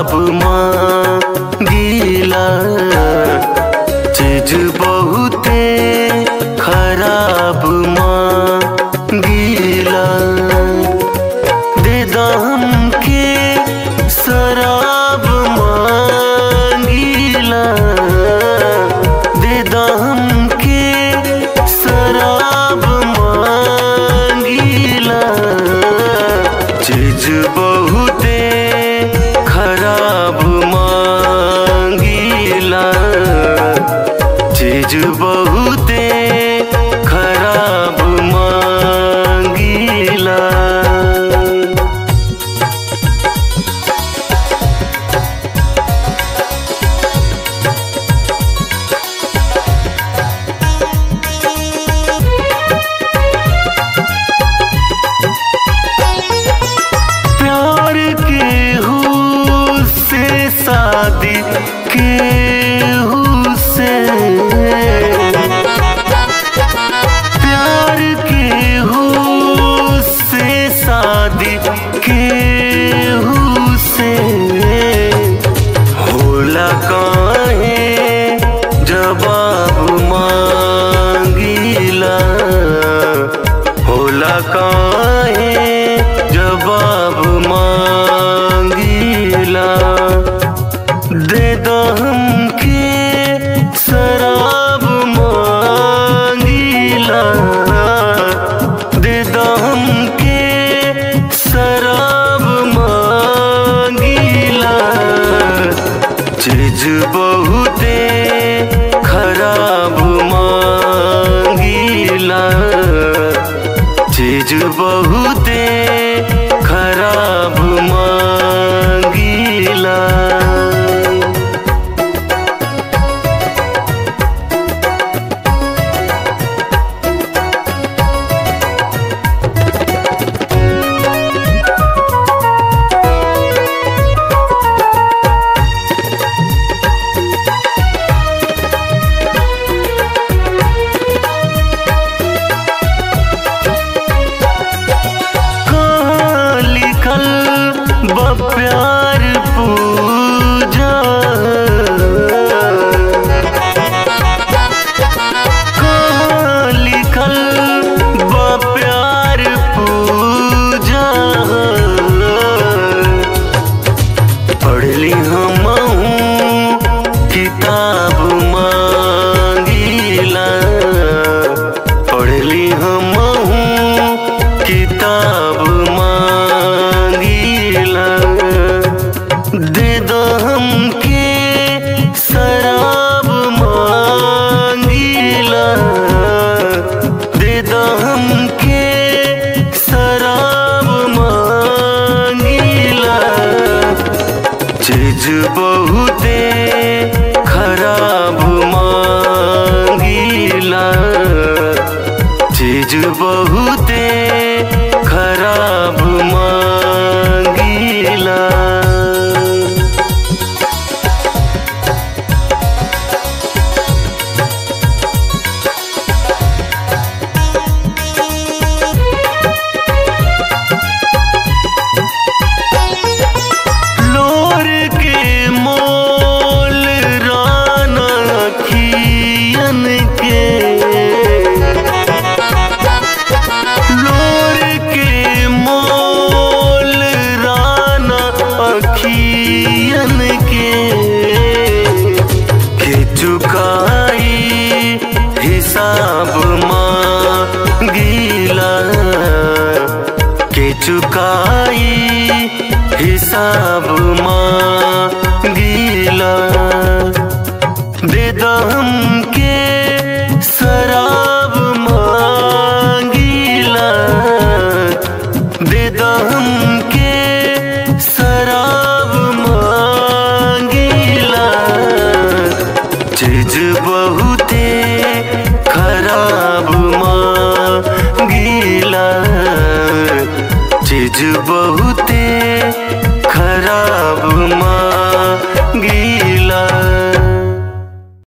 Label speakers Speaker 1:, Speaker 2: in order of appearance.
Speaker 1: खराब मांगीला चीज बहुते खराब मांगीला दे दाम के शराब मांगीला दे दाम के शराब मांगीला चीज बहुते खराब मांगीला चीज बहुते खराब मांगीला प्यार के हु से शादी के हु से प्यार के हु से शादी के हु से होला काहे जवाब मांगीला होला काहे जवाब मांगीला दे दो हमके शराब मांगीला दे दो हमके शराब मांगीला चीज बहुते खराब मांगीला चीज बहुते खराब मांगीला कहाँ लिखल बा प्यार पूजा कहाँ लिखल बा प्यार पूजा पढ़ली हम किताब मांगीला पढ़ली हम किताब मांगीला दे दो हमके शराब मांगीला दे दो हमके शराब मांगीला चीज बहुते खराब मांगीला चीज बहुते खराब मांगीला लोर के मोल राना खियन के लोर के मोल राना अखियन के के चुकाई हिसाब मांगीला के चुकाई हिसाब मांगीला दे दो हमके शराब मांगीला दे दो हमके शराब मांगीला चीज बहुते खराब मांगीला चीज बहुते